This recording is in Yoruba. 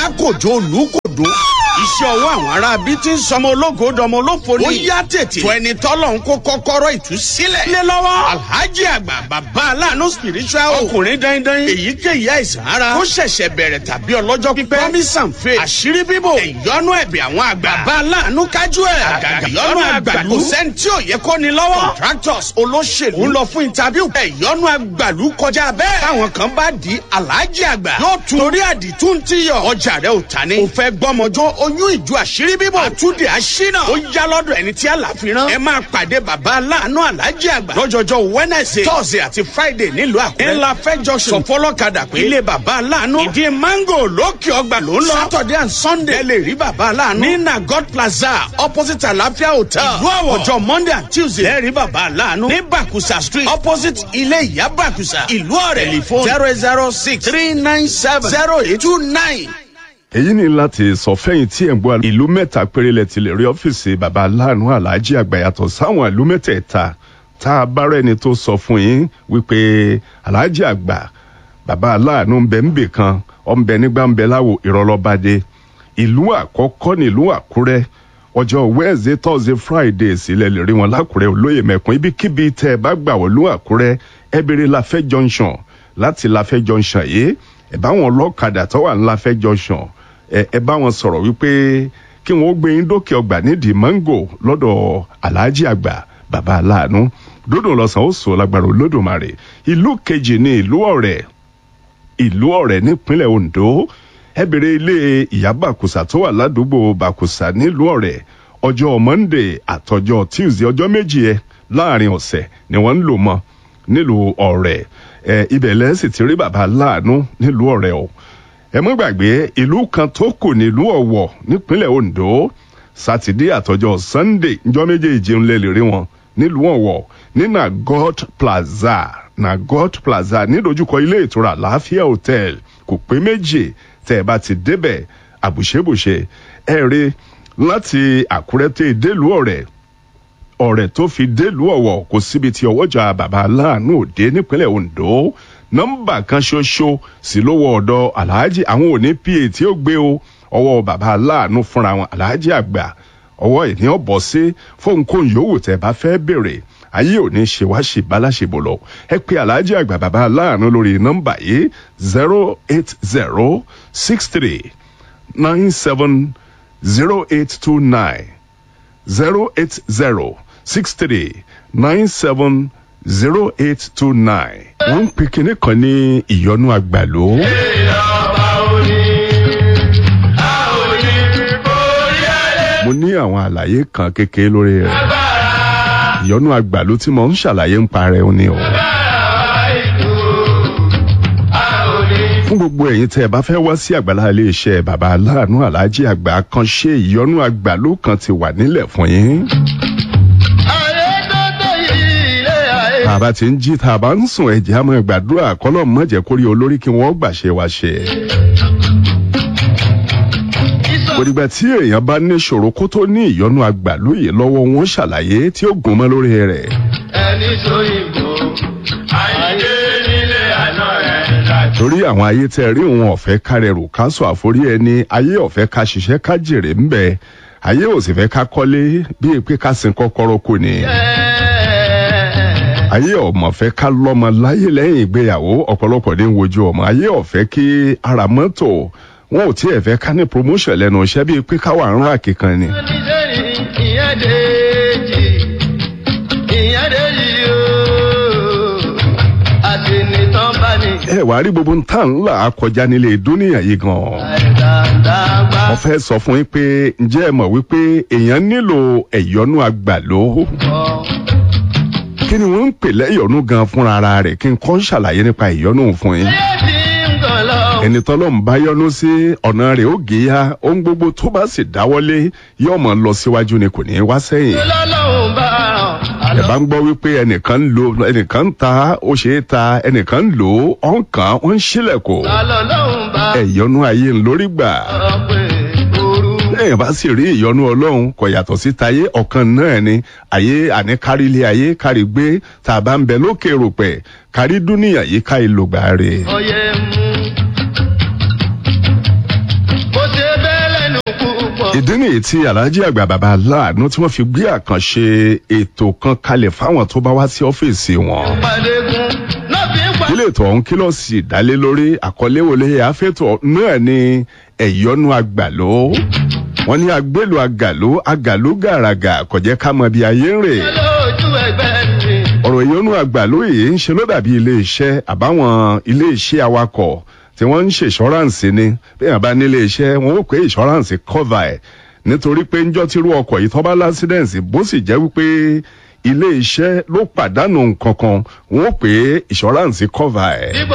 alákòjó olùkòdó iṣẹ́ ọwọ́ àwọn ará bí tí ń sọmọ ológo dọmọ olófo ni. ó yá tètè. tó ẹni tọ́lọ̀ ń kó kọ́kọ́rọ́ ìtúsílẹ̀. lé lọ́wọ́. alhaji àgbà bàbá aláàánú spiritual. ọkùnrin dandan. èyíkéyìí àìsàn ara. ó ṣẹ̀ṣẹ̀ bẹ̀rẹ̀ tàbí ọlọ́jọ́ pípẹ́. promise and faith. àṣírí bíbò. ìyọnu ẹ̀bẹ̀ àwọn àgbà. bàbá aláàánú kájú ẹ̀. àgàgà ìyọnu àgbàlú. kò sẹ́ni tí ò yẹ kó ni lọ́wọ́. contractors olóṣèlú. ń lọ fún interview. ìyọnu àgbàlú kọjá bẹ́ẹ̀. táwọn kan bá di alhaji àgbà. yóò tún torí àdìtú ti yọ. ọjà rẹ ò ta ni. ò fẹ́ gbọ́mọjọ́ oyún ìjọ àṣírí bíbọ̀. àtúndì àṣínà. ó yá lọ́dọ̀ ẹni tí àlàfi rán. ẹ máa pàdé bàbá aláàánú alájí àgbà. lọ́jọ́jọ́ wednesday thursday àti friday nílùú àkúrẹ́. ńlá fẹ́ junction. sọfọlọ́kadà pé ilé bàbá aláàánú. ìdí mango lókè ọgbà ló ń lọ. saturday and sunday. ẹ lè rí bàbá aláàánú. ní nagod plaza opposite àlàáfíà hotel. ìlú àwọ̀ ọjọ́ monday and tuesday. ẹ rí bàbá aláàánú. ní bakusa street opposite ilé ìyá bakusa. ìlú ọ̀rẹ́ telephone zero zero six three nine seven zero eight two nine èyí ni láti sọ fẹ́yìn tí ẹ̀ ń gbọ́ ìlú mẹ́ta péré lẹ ti lè rí ọ́fíìsì baba aláàánú aláàjì àgbà yàtọ̀ sáwọn ìlú mẹ́tẹ̀ẹ̀ta tá a bá rẹ́ni tó sọ fún yín wípé aláàjì àgbà baba aláàánú ń bẹ ń bè kan ọ̀ ń bẹ nígbà ń bẹ láwo ìrọ̀lọ́badé ìlú àkọ́kọ́ nílùú àkúrẹ́ ọjọ́ wednesday thursday friday sílẹ̀ lè rí wọn lákùrẹ́ olóyè mẹ́kun ibikíbi tẹ́ ẹ bá gbà wọ́n lú àkúrẹ́ ẹ béèrè láfẹ́ junction láti láfẹ́ junction yìí ẹ bá wọn lọ́kadà tó wà ní láfẹ́ junction ẹ bá wọn sọ̀rọ̀ wípé kí wọ́n gbé yín dókè ọgbà nídìí mango lọ́dọ̀ aláàjì àgbà bàbá aláàánú dódò lọ́sàn ó sọ lágbára olódùmarè ìlú kejì ní ìlú ọ̀rẹ́ ìlú ọ̀rẹ́ nípínlẹ̀ ondo ẹ bèrè ilé ìyá bàkùsà tó wà ládùúgbò bàkùsà nílùú ọ̀rẹ́ ọjọ́ monday àtọjọ́ tuesday ọjọ́ méjì ẹ láàrin ọ̀sẹ̀ ni wọ́n ń lò mọ́ nílùú ọ̀rẹ́ ẹ ibẹ̀ lẹ́sìn ti rí bàbá aláàánú nílùú ọ̀rẹ́ o ẹ mọ́ gbàgbé ìlú kan tó kù nílùú ọ̀wọ̀ nípínlẹ̀ ondo sátidé àtọjọ́ sunday njọ́ méjèèjì ń lè lè rí wọn nílùú ọ̀wọ̀ ní nagot plaza nagot plaza nídojúkọ ilé ìtura láàfíà hotel kò pé méjì tẹ́ ẹ bá ti débẹ̀ àbùṣebùṣe ẹ rí láti àkúrẹ́ tẹ́ délùú ọ̀rẹ́ ọ̀rẹ́ tó fi délùú ọ̀wọ̀ kò síbi tí ọwọ́jà bàbá aláàánú òde nípínlẹ̀ ondo nọ́mbà kan ṣoṣo sí lówó ọ̀dọ̀ aláàjì àwọn òní pa tí ó gbé o ọwọ́ bàbá aláàánú fúnra wọn aláàjì àgbà ọwọ́ ìní ọ̀bọ̀ sí fóun kó yòówù tẹ́ bá fẹ́ bèrè ayé òní ṣe wá ṣe báláṣebò lọ ẹ pé aláàjì àgbà bàbá aláàánú lórí nọ́mbà yìí zero eight zero six three nine seven zero eight two nine zero eight zero six three nine seven zero eight two nine. wọ́n ń pè kinní kan ní ìyọnu àgbàló. mo ní àwọn àlàyé kan kékeré lórí rẹ̀ ìyọnu àgbàló tí mo ń ṣàlàyé ń parẹ́ ó ní o. fún gbogbo ẹ̀yin tẹ́ ẹ bá fẹ́ wá sí àgbàlá iléeṣẹ́ bàbá aláàánú aláàjì àgbà kan ṣe ìyọnu àgbàló kan ti wà nílẹ̀ fún yín. bàbá tí ń jí tá a bá ń sùn ẹ̀jẹ̀ á máa gbàdúrà kọ́lọ́ mọ̀jẹ̀ kórí olórí kí wọ́n gbàṣẹ wá ṣe. òdìgbà tí èèyàn bá ní ìṣòro kó tó ní ìyọnu àgbàlóye lọ́wọ́ wọn ṣàlàyé tí ó gùn mọ́ lórí rẹ̀. ẹni tó yìnbó ayé nílé àná rẹ̀ láti. torí àwọn ayé tẹ rí òun ọ̀fẹ́ kárẹ̀rù ká sọ àforí ẹni ayé ọ̀fẹ́ ká ṣiṣẹ́ ká jèrè ń bẹ ayé ò sì fẹ́ ká kọ́lé bíi pé ká sin kọ́kọ́rọ́ kò ní. ayé ọmọ fẹ́ ká lọ́mọ láyé lẹ́yìn ìgbéyàwó ọ̀pọ̀lọpọ̀ ní wojú ọmọ ayé ọ̀fẹ́ kí ara mọ́tò wọn ò tiẹ̀ fẹ́ ká ní promotion lẹ́nu iṣẹ́ bíi pé ká wà ń rà kíkan ni. oníṣẹ́ni ìyẹn déjì ìyẹn déjì ooo àti nìtàn bá ní. ẹ wàá rí gbogbo ntá ńlá akọjá nílé dúníyà yìí gan-an. àìdàdàgbà mo fẹ́ sọ fún yín pé ǹjẹ́ ẹ mọ̀ wípé èèyàn nílò ẹ̀yọ́nú àgbàló kọ́ kí ni wọ́n ń pè lẹ́yọ̀nú gan fúnra ara rẹ̀ kí n kọ́ ṣàlàyé nípa ìyọ́nú fún yín. ayé tí ń gàn lọ. ẹni tọ́lọ́ ń bá yọ́nú sí ọ̀nà rẹ̀ ó gé ya ohun gbogbo tó bá sì dáwọ́lé yóò mọ̀ lọ síwájú ni kò ní í wá sẹ́yìn. lọ́lọ́run bá ẹ bá ń gbọ́ wípé ẹnìkan ń lo ẹnìkan ń ta ó ṣe é ta ẹnìkan ń lò ó ọ̀n kan ó ń ṣílẹ̀kùn lọ́lọ́run bá ẹ̀yọ́nú ayé ń lórí gbà. sọ pé ooru. lẹ́yìn bá sì rí ìyọnu ọlọ́run kò yàtọ̀ sí tayé ọ̀kan náà ni ayé àní kárí ilé ayé kárí gbé tá a bá ń bẹ lókè ròpẹ̀ kárí dúníyà yìí ká ìlògbà rè. ọyẹ mú. bó ìdí nìyí tí alhaji àgbà bàbá aláàánú tí wọ́n fi gbé àkànṣe ètò kan kalẹ̀ fáwọn tó bá wá sí ọ́fíìsì wọn Pàdégún náà fi ń pa. ilé ètò ọ̀hún kílọ̀sì dálé lórí àkọlé wọlé àfẹ́tọ̀ náà ni ẹ̀yọ́nú àgbàló wọ́n ní agbélu àgàló àgàló gàràgà kò jẹ́ ká mọ bí ayé ń rè lójú ẹgbẹ́ mi. ọ̀rọ̀ ìyọ́nú àgbàló yìí ń ṣe ló dàbí ilé iṣẹ́ àbáwọn ilé iṣẹ́ awakọ̀ tí wọ́n ń ṣe ìṣọ́ráǹsì ni bí wọ́n bá nílé iṣẹ́ wọn ó pé ìṣọ́ráǹsì cover ẹ̀ nítorí pé ńjọ́ tírú ọkọ̀ yìí tó bá lásídẹ̀ǹsì bó sì jẹ́ wípé ilé iṣẹ́ ló pàdánù nǹkan kan wọn ó pé ìṣọ́ráǹsì cover ẹ̀. Bíbọ̀